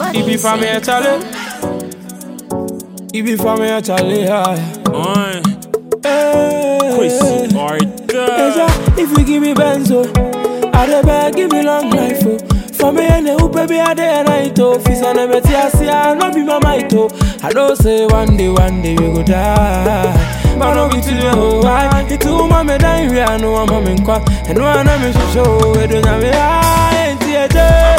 Ibi fa me chale. Ibi fa me chale. Oi, Hey. Chris Eja, Arthur. if you give me benzo, I dey beg, give me long life, oh. For me and you, baby, I day and night, oh. Fis on a beti, I see, I no be my might, oh. I don't say one day, one day we go die. But no be today, oh, why? It's too mama die, we are no one mama in kwa. And one of me should show, we don't have me, I ain't here,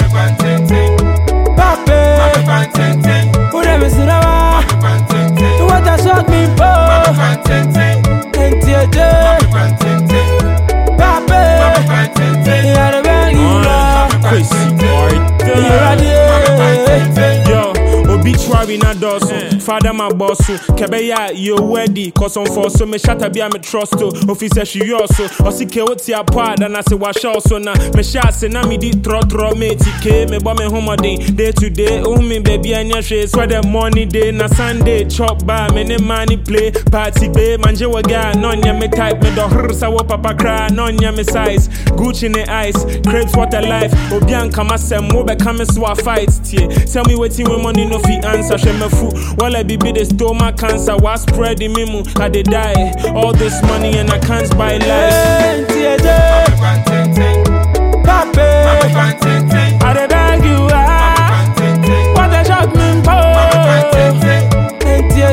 Pape, who never see the one? What a shock me, po. Ain't here, Pape, yeah, the beg you, Oi, Lord. Chris You ready? Arthur. Yo, obituary na dɔso fada ma bɔ so kɛbɛyɛ a yɛwadi kɔsɔmfɔ so mehyata bi a me trust o ofi sɛ hweyɔɔ so ɔse ke wo te apɔ a dana se wahyɛ wo so na mehyɛ ase na medi trɔtrɔ meti kee mebɔ me homɔden day to day wohu me baabi anyɛ hwee sɛ dɛ morning day na sunday chop ba me ne ma ne play party be mangye wɔ ga na ɔnyɛ me type medɔhrer sɛ wo papa koraa na ɔnyɛ me size gucci ne ice crepes water life obi ankama sɛm wobɛka me so a fight tie tell me wetin wey money no fit answer hwɛ mafu wala bibi dey stole my cancer wa spread in me mu i dey die all this money and i can't buy life Ain't here, Pape, I dey beg you, ah. What a shock me, po. Ain't here,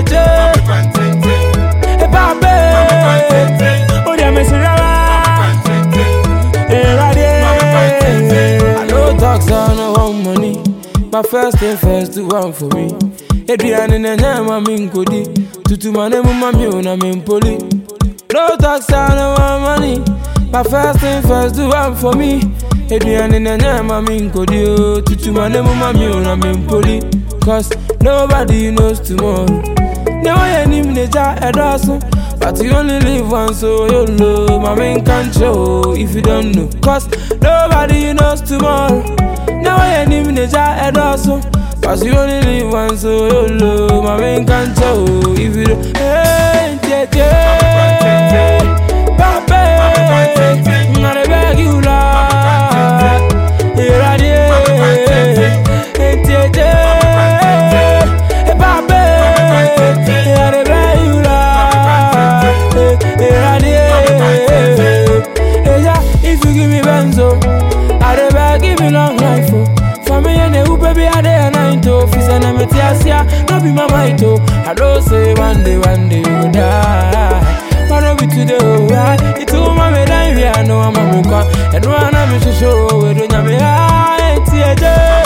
eh, Pape. Oh, yeah, me see that. Eh, right there. I no talk, so I no want money. My first thing first, do one for me. Adrian and Nyama Minkodi. Tutu mane mama mi una mimpoli. No talk, so I no want money. My first thing first, do one for me. Adrian and Nyama Minkodi. Tutu mane mama mi una mimpoli. Cause nobody knows tomorrow. No one him nature a dozen. But you only live once, so you know. My main can't show if you don't know. Cause nobody knows tomorrow. No one him nature a dozen. But you only live once, so you know. My main can't show if you don't. Hey, yeah, yeah. Pape, I beg you, Lord. Here I am. Hey, yeah, yeah. Hey, Pape, I beg you, Lord. Here I am. Hey, yeah, If you give me benzo, I dey beg, give me long life, oh. For me and you, baby, I dey a night, oh. Fis and I'm a tiasia, no be my might, oh. I don't say one day, one day you go die. But no be today, oh, right? It's all my me die, we are no, I'm a muka. And one I'm a show, we don't have me high, TJ.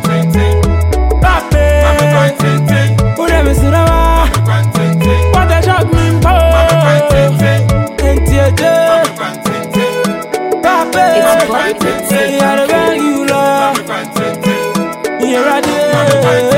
Pape, who never see the one? What a shock me, po. And TJ. Pape, It's body yeah, I beg you, Lord. Here I am.